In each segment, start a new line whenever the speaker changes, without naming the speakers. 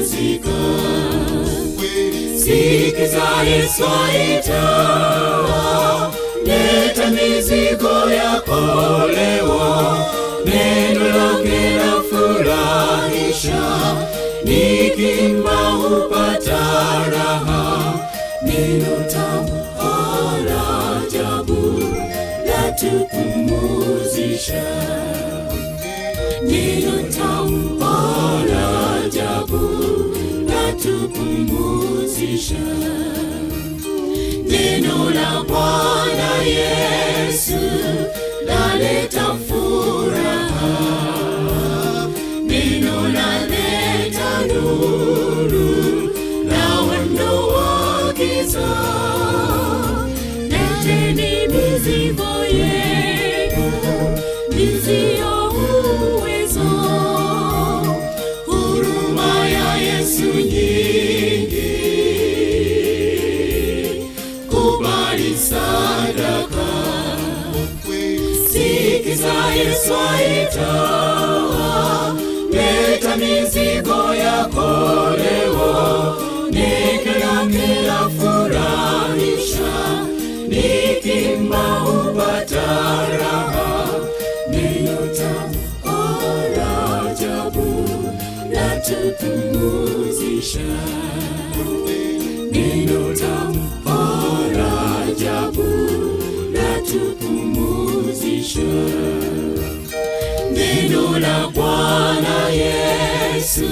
kupumzika. Sikiza Yesu aita, leta mizigo yako leo, neno lake la furahisha, nikimba hupata raha, neno tamu la ajabu latupumuzisha, neno tamu la ajabu latupumuzisha. Neno la Bwana Yesu laleta furaha, neno laleta nuru, laondoa giza. Leteni mizigo yenu, mizio uwezo, huruma ya Yesu nyingi, kubali sadaka. Sikiza Yesu aita, leta mizigo yako leo, nikila kila furahisha, nikimba hupata raha, neno tamu la ajabu latupumuzisha, neno tamu la ajabu latupumuzisha. Neno la Bwana Yesu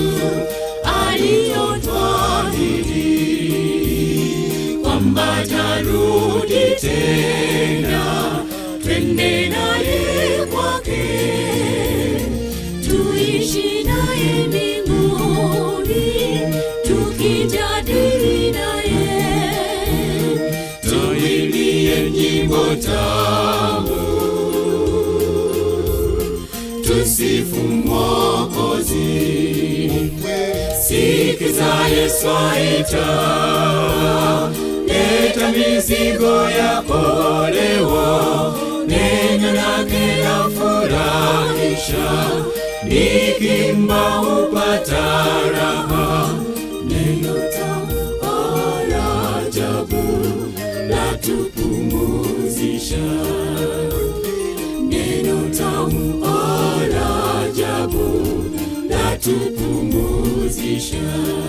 aliyotwahidi kwamba tarudi tena, twende naye kwake, tuishi naye mbinguni, tukijadili naye, tuimbie nyimbo tamu tusifu Mwokozi. Sikiza Yesu aita, leta mizigo yako leo, neno lake la furahisha, nikimba hupata raha, neno tamu la ajabu latupumuzisha neno tamu la ajabu latupumuzisha.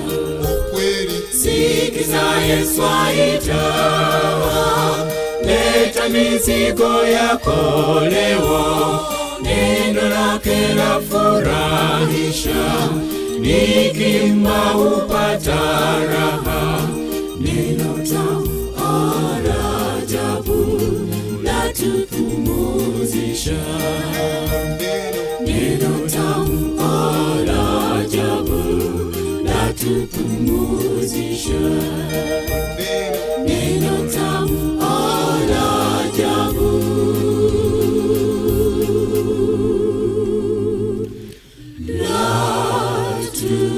Sikiza Yesu aita, leta mizigo yako leo, neno lake la furahisha, nikimba hupata raha, neno tamu la ajabu latupumuzisha. Neno tamu la ajabu latupumuzisha. Neno tamu la ajabu latu